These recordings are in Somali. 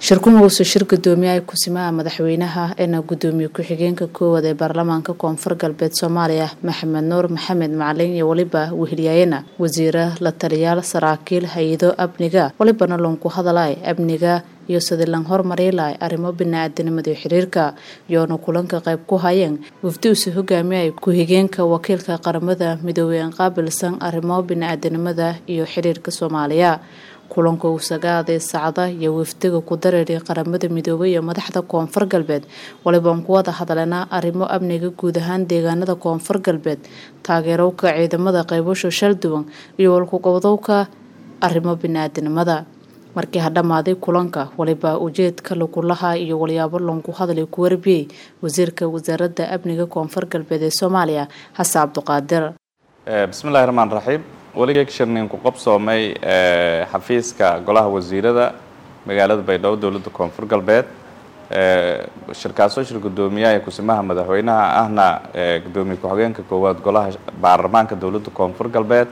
shirkumuuse shir gudoomiyaha kusimaha madaxweynaha eena gudoomiye ku-xigeenka koowaad ee baarlamaanka koonfur galbeed soomaaliya maxamed nuur maxamed macalin iyo weliba weheliyaayana wasiira la taliyaal saraakiil hay-ado amniga walibana loonku hadalay amniga iyo sidii lan hormariilahay arrimo bini-aadanimada xiriirka iyoona kulanka qayb ku hayeen wafdiuuse hogaamiyay ku-xigeenka wakiilka qaramada midoobey aan qaabilsan arrimo bini-aadanimada iyo xiriirka soomaaliya kulanka uu sagaaday sacda iyo wafdiga ku dareeray qaramada midoobay iyo madaxda koonfur galbeed walibaan ku wada hadalena arrimo amniga guud ahaan deegaanada koonfur galbeed taageerowka ciidamada qaybasho shal duwan iyo walkuqabdowka arrimo bini-aadanimada markii ha dhammaaday kulanka waliba ujeedka lagulaha iyo walyaabo loonku hadlay ku warbiyey wasiirka wasaaradda amniga koonfur galbeed ee soomaaliya xasan cabduqaadir bismillahi raxmaan raxiim weli shirnin ku qabsoomay xafiiska golaha wasiirada magaalada baydhabo dowladda koonfur galbeed shirkaasoo shir gudoomiyaha ee kusimaha madaxweynaha ahna gudoomiye ku-xigeenka koowaad golaha baarlamaanka dowladda koonfur galbeed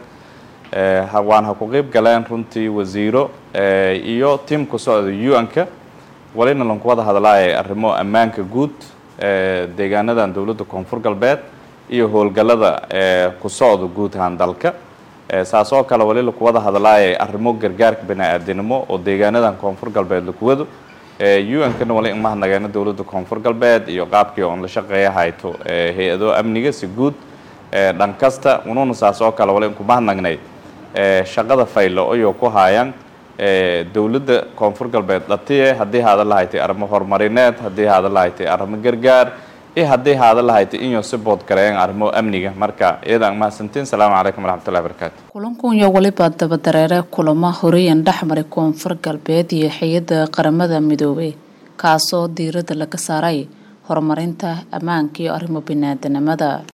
waan ha ku qeyb galeen runtii wasiiro iyo tiam ku socda u-n-ka walina lanku wada hadlaaya arrimo ammaanka guud deegaanadan dowladda koonfur galbeed iyo howlgallada ku socda guud ahaan dalka saas oo kale wali laku wada hadlaaya arrimo gargaarka bani-aadanimo oo deegaanadan koonfur galbeed lakuwado u-n-kana wali imahadnageena dowladda koonfur galbeed iyo qaabkii oon la shaqeeya hayto hay-ado amniga si guud dhan kasta ununa saas oo kale wali inkumahadnagnay shaqada faylo ayuu ku haayaan dowladda koonfur galbeed dhatiye haddii haada lahaytay arrimo horumarineed haddii haada lahaytay arrimo gargaar iyo haddii haada lahaytay inuu si bood gareeyaan arrimo amniga marka iyadaan mahadsantiin salaamu calaykum waraxmatullahi barakaatu kulankunya waliba dabadareere kulamo horeyan dhexmaray koonfur galbeed iyo hay-adda qaramada midoobey kaasoo diiradda laga saaray horumarinta ammaanka iyo arrimo bini-aadanimada